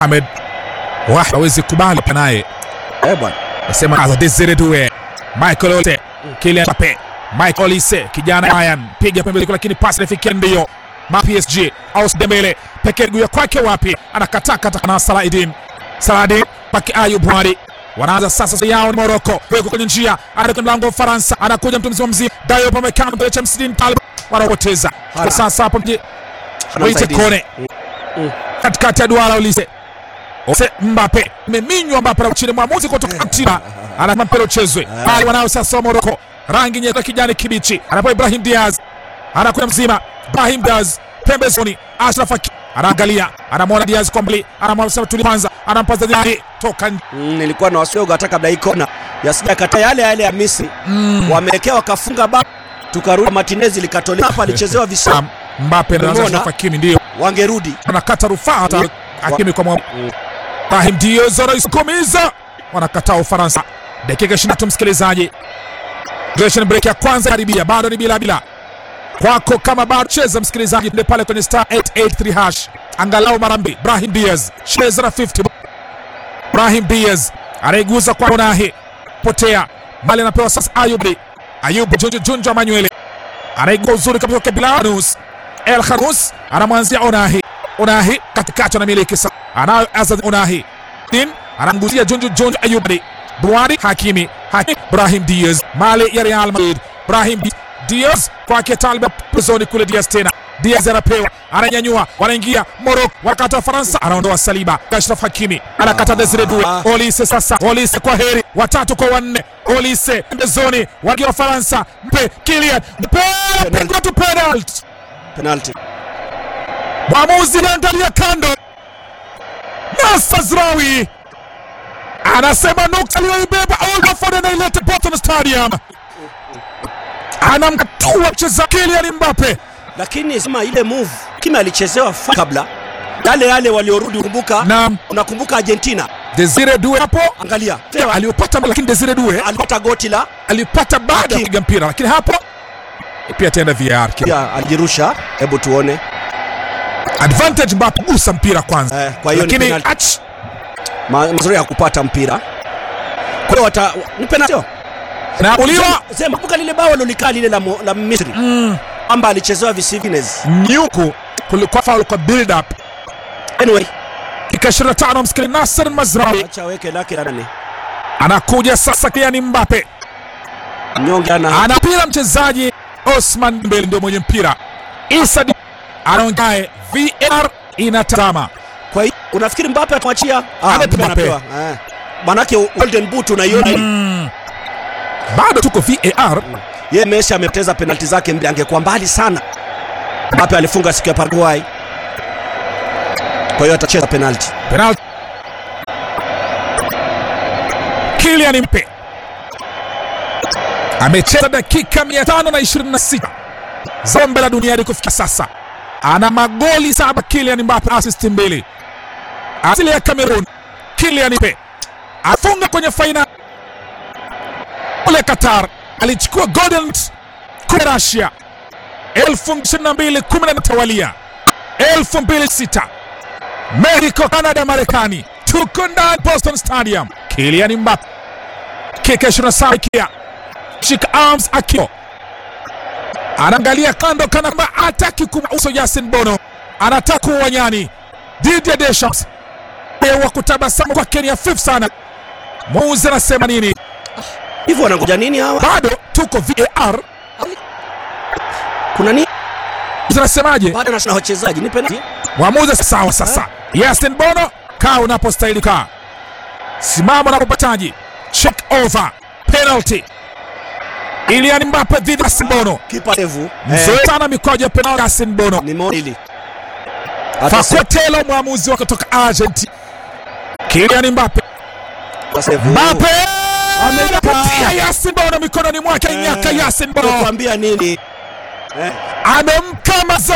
Ahmed Wah hawezi kubali naye. Eh bwana. Nasema Aza Desire Doué. Michael Olise. Kylian Mbappe. Michael Olise kijana Bayern piga pembeni lakini pasi inafikia ndio. Ma PSG au Dembele pekee guya kwake wapi? Anakataa kata na Saladin. Saladin paki Ayub Wadi. Wanaanza sasa yao ni Morocco. Weko kwenye njia. Anakwenda mlango wa Ufaransa. Anakuja mtu mzima mzima. Dayo pamekana mbele cha Msidin Talib. Wanapoteza. Hala. Sasa hapo mje. Hana Waite msaidizi. kone. Katikati ya duara Olise. Ose Mbappe imeminywa Mbappe na chini mwamuzi kutoka Argentina anasema mpira uchezwe. Bali wanao sasa wa Morocco rangi nyeupe kijani kibichi. Anapo Ibrahim Diaz anakuja mzima. Ibrahim Diaz pembezoni. Ashraf Hakimi anaangalia, anamwona Diaz kwa mbali, anamwambia tuli kwanza, anampaza Diaz toka nje. Mm, nilikuwa na wasioga hata kabla hii kona yasija kata yale yale ya Misri wamewekewa wakafunga ba tukarudi Martinez likatolewa hapa alichezewa visa Sam, Mbappe na Umeona? Ashraf Hakimi ndio wangerudi anakata rufaa hata Wa- Hakimi kwa mwamuzi. Mm. Ibrahim Diaz anaisukumiza, wanakataa Ufaransa. Dakika 23 msikilizaji, duration break ya kwanza karibia, bado ni bila bila kwako. Kama bado cheza msikilizaji, ndio pale kwenye star 883 hash, angalau mara mbili. Ibrahim Diaz cheza na 50. Ibrahim Diaz anaiguza kwa Onahi, potea mali, anapewa sasa Ayub. Ayub Junju Junju Emmanuel anaigua uzuri kabisa kwa Bilanus El Khanous anamwanzia Onahi. Onahi katikati anamiliki sasa, anayo Azad Onahi din anamguzia Junju Junju Ayub Buhari Hakimi Hakimi Ibrahim Diaz mali ya Real Madrid Ibrahim Di- Diaz kwake Talba pezoni kule Diaz tena Diaz anapewa ananyanyua, wanaingia Morocco, wakata Faransa, anaondoa Saliba. Ashraf Hakimi anakata Desire Doué. Olise sasa, Olise kwa heri, watatu kwa wanne. Olise pembezoni, wagia wa Faransa, mpe Kylian Mbappe, pigwa tu penalty. penalty Mwamuzi anaangalia kando. Nasser Zraoui anasema nukta aliyoibeba Old Trafford anaileta Bolton Stadium, anamkatua mchezaji Kylian Mbappe. lakini sema ile move Kimi alichezewa fa- kabla yale yale waliorudi kumbuka Naam, unakumbuka Argentina Desire Doué hapo angalia aliyopata, lakini Desire Doué alipata goti la alipata baada ya Hakimi. kupiga mpira, lakini hapo pia ataenda VAR. pia alijirusha hebu tuone Advantage Mbappe gusa mpira kwanza, eh, kwa hiyo ni lakini penalty ach Ma- mazuri ya kupata mpira kwa hiyo wata ni penalty sio? naamuliwa Sema- sema kumbuka lile bao lolikaa lile la, mo- la Misri kwamba alichezewa visivines nyuku kulikuwa foul kwa build up anyway dakika 25 msikili Nasser Mazraoui acha weke lake la nani anakuja sasa, Kylian Mbappe mnyonge ana anapira mchezaji Osman Dembele ndio mwenye mpira, Issa Di- anaongae VAR inatazama kwa hiyo unafikiri Mbappe atamwachia ah Anape Mbappe Mbappe. anapewa eh manake golden boot unaiona mm. bado tuko VAR yeye Messi amepoteza penalti zake mbili angekuwa mbali sana Mbappe alifunga siku ya Paraguay kwa hiyo atacheza penalti penalty. Kylian Mbappe amecheza dakika 526 za kombe la dunia hadi kufikia sasa, ana magoli saba. Kylian Mbappe assist mbili, asili ya Cameroon. Kylian Mbappe afunga kwenye fainali kule Qatar, alichukua golden boot kule Russia 2022 kumi na tawalia 2006 Mexico, Canada, Marekani, tuko ndani Boston Stadium. Kylian Mbappe kika 27 kia shika arms akio anaangalia kando kana kwamba hataki kumauso Yasin Bono, anataka uwanyani Didier Deschamps wa kutabasamu kwa Kenya fif sana. Mwamuzi anasema nini? hivyo wanangoja nini hawa Bado tuko VAR, kuna nini zinasemaje? bado na wachezaji ni penalti Mwamuzi sawa. Sasa Yasin Bono, kaa unapostahili kaa, simama unapopataji. Check over penalty. Kylian Mbappe dhidi ya Yasin Bono, kipa levu mzoe sana mikwaju ya penalty. Yasin Bono ni moili hata Fakotelo, mwamuzi wa kutoka Argentina. Kylian Mbappe, sasa Mbappe amepatia Yasin Bono mikononi mwake, nyaka Yasin Bono kuambia nini amemkama